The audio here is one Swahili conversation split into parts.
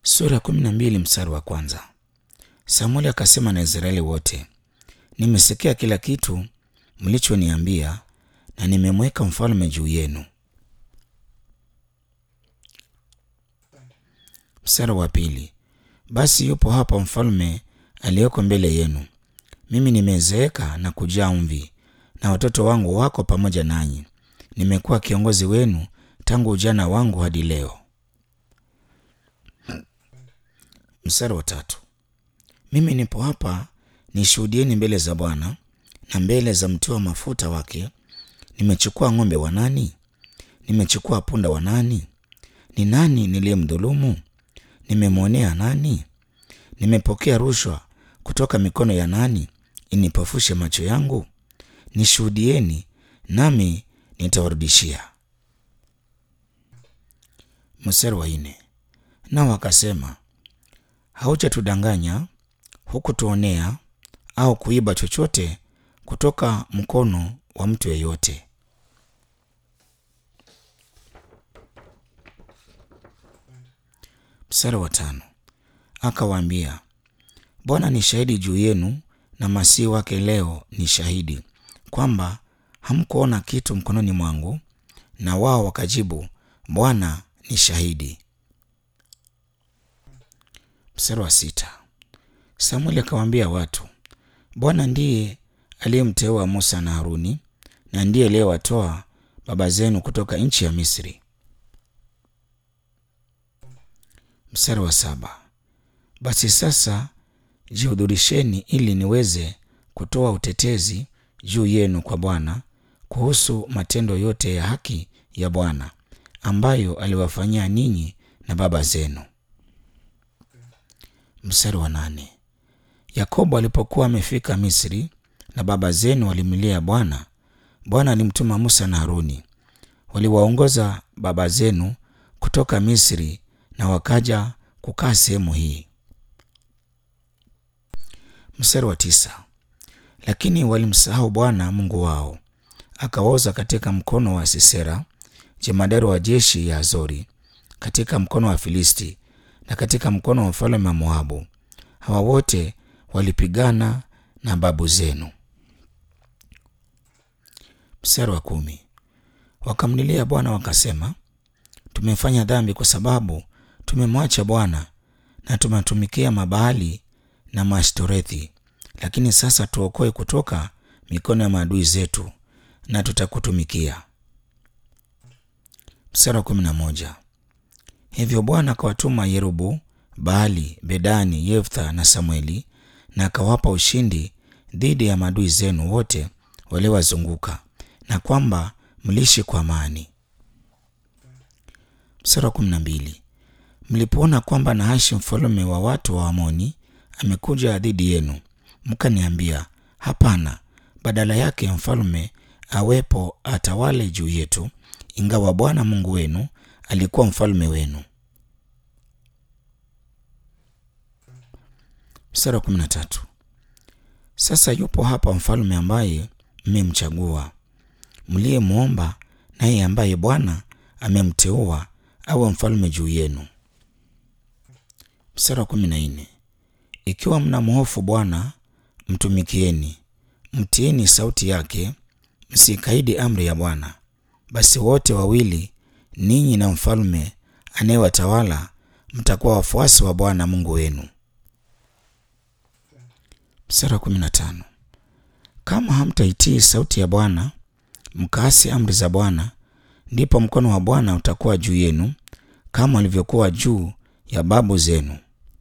Sura kumi na mbili mstari wa kwanza. Samueli akasema na Israeli wote, nimesikia kila kitu mlichoniambia na nimemweka mfalme juu yenu. Mstari wa pili. Basi yupo hapa mfalme aliyeko mbele yenu. Mimi nimezeeka na kujaa mvi, na watoto wangu wako pamoja nanyi. Nimekuwa kiongozi wenu tangu ujana wangu hadi leo. Mstari wa tatu. Mimi nipo hapa nishuhudieni mbele za Bwana na mbele za mtiwa mafuta wake. Nimechukua ng'ombe wa nani? Nimechukua punda wa nani? Ni nani niliyemdhulumu? Nimemwonea nani? Nimepokea rushwa kutoka mikono ya nani inipofushe macho yangu? Nishuhudieni, nami nitawarudishia. Mstari wa nne. Nao wakasema, hautatudanganya hukutuonea au kuiba chochote kutoka mkono wa mtu yeyote. Mstari wa tano. Akawaambia, Bwana ni shahidi juu yenu na masihi wake leo ni shahidi kwamba hamkuona kitu mkononi mwangu. Na wao wakajibu, Bwana ni shahidi. Mstari wa sita. Samueli akawaambia watu, Bwana ndiye aliyemteua Musa na Haruni na ndiye aliyewatoa baba zenu kutoka nchi ya Misri. Mstari wa saba. Basi sasa jihudhurisheni ili niweze kutoa utetezi juu yenu kwa Bwana kuhusu matendo yote ya haki ya Bwana ambayo aliwafanyia ninyi na baba zenu. Mstari wa nane. Yakobo alipokuwa amefika Misri na baba zenu walimlilia Bwana, Bwana alimtuma Musa na Haruni. Waliwaongoza baba zenu kutoka Misri na wakaja kukaa sehemu hii. Mstari wa tisa. Lakini walimsahau Bwana Mungu wao, akawaoza katika mkono wa Sisera jemadari wa jeshi ya Azori, katika mkono wa Filisti na katika mkono wa mfalme wa Moabu. Hawa wote walipigana na babu zenu. Mstari wa kumi. Wakamlilia Bwana wakasema, tumefanya dhambi kwa sababu tumemwacha Bwana na tumatumikia Mabaali na Maashtorethi. Lakini sasa tuokoe kutoka mikono ya maadui zetu, na tutakutumikia. Mstari wa kumi na moja. Hivyo Bwana akawatuma Yerubu Baali, Bedani, Yeftha na Samueli, na akawapa ushindi dhidi ya maadui zenu wote waliowazunguka, na kwamba mliishi kwa amani. Mstari wa kumi na mbili. Mlipoona kwamba Nahashi mfalme wa watu wa Amoni amekuja dhidi yenu, mkaniambia, hapana, badala yake mfalme awepo atawale juu yetu, ingawa Bwana Mungu wenu alikuwa mfalme wenu. Mstari wa kumi na tatu. Sasa yupo hapa mfalme ambaye mmemchagua, mliyemwomba, naye ambaye Bwana amemteua awe mfalme juu yenu. Mstari wa kumi na nne. Ikiwa mnamhofu Bwana, mtumikieni, mtiini sauti yake, msikaidi amri ya Bwana. Basi wote wawili, ninyi na mfalme anayewatawala, mtakuwa wafuasi wa Bwana Mungu wenu. Mstari wa kumi na tano. Kama hamtaitii sauti ya Bwana mkaasi amri za Bwana, ndipo mkono wa Bwana utakuwa juu yenu kama ulivyokuwa juu ya babu zenu.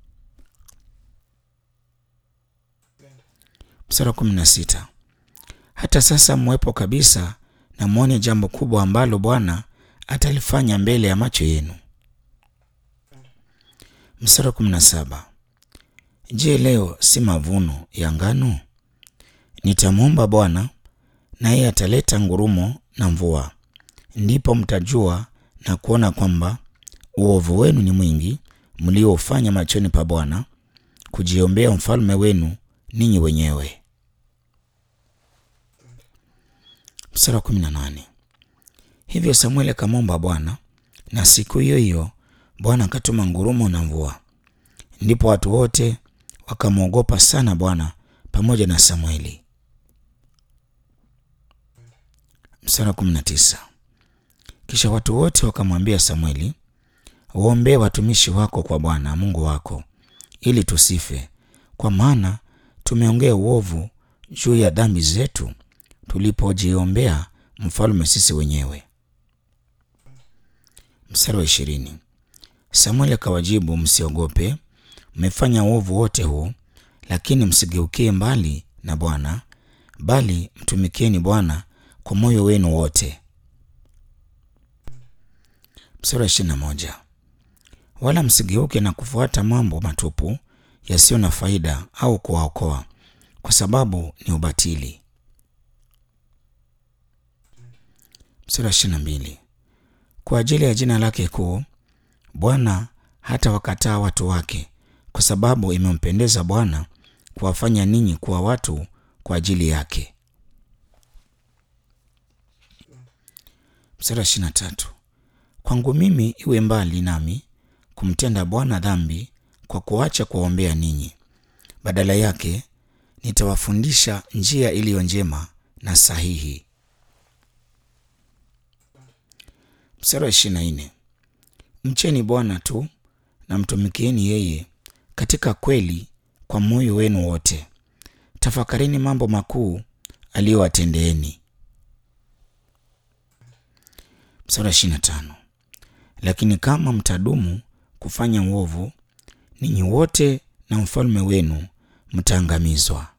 Mstari wa kumi na sita. Hata sasa mwepo kabisa na mwone jambo kubwa ambalo Bwana atalifanya mbele ya macho yenu. Mstari wa kumi na saba. Je, leo si mavuno ya ngano? Nitamwomba Bwana naye ataleta ngurumo na mvua, ndipo mtajua na kuona kwamba uovu wenu ni mwingi mliofanya machoni pa Bwana, kujiombea mfalme wenu ninyi wenyewe. Mstari wa kumi na nane. Hivyo Samueli akamwomba Bwana, na siku hiyo hiyo Bwana akatuma ngurumo na mvua, Ndipo watu wote wakamwogopa sana Bwana pamoja na Samueli. Mstari wa kumi na tisa. Kisha watu wote wakamwambia Samueli, waombee watumishi wako kwa Bwana Mungu wako, ili tusife, kwa maana tumeongea uovu juu ya dhambi zetu tulipojiombea mfalme sisi wenyewe. Mstari wa ishirini. Samueli akawajibu, msiogope, mmefanya uovu wote huu, lakini msigeukie mbali na Bwana, bali mtumikieni Bwana kwa moyo wenu wote. Mstari wa ishirini na moja. Wala msigeuke na kufuata mambo matupu yasiyo na faida au kuwaokoa, kwa sababu ni ubatili. Mstari wa ishirini na mbili. Kwa ajili ya jina lake kuu Bwana hata wakataa watu wake, kwa sababu imempendeza Bwana kuwafanya ninyi kuwa watu kwa ajili yake. Mstari wa ishirini na tatu. Kwangu mimi iwe mbali nami kumtenda Bwana dhambi kwa kuacha kuwaombea ninyi. Badala yake nitawafundisha njia iliyo njema na sahihi. Mstari wa ishirini na nne. Mcheni Bwana tu na mtumikieni yeye katika kweli kwa moyo wenu wote. Tafakarini mambo makuu aliyowatendeeni. Mstari wa ishirini na tano. Lakini kama mtadumu kufanya uovu, ninyi wote na mfalme wenu mtaangamizwa.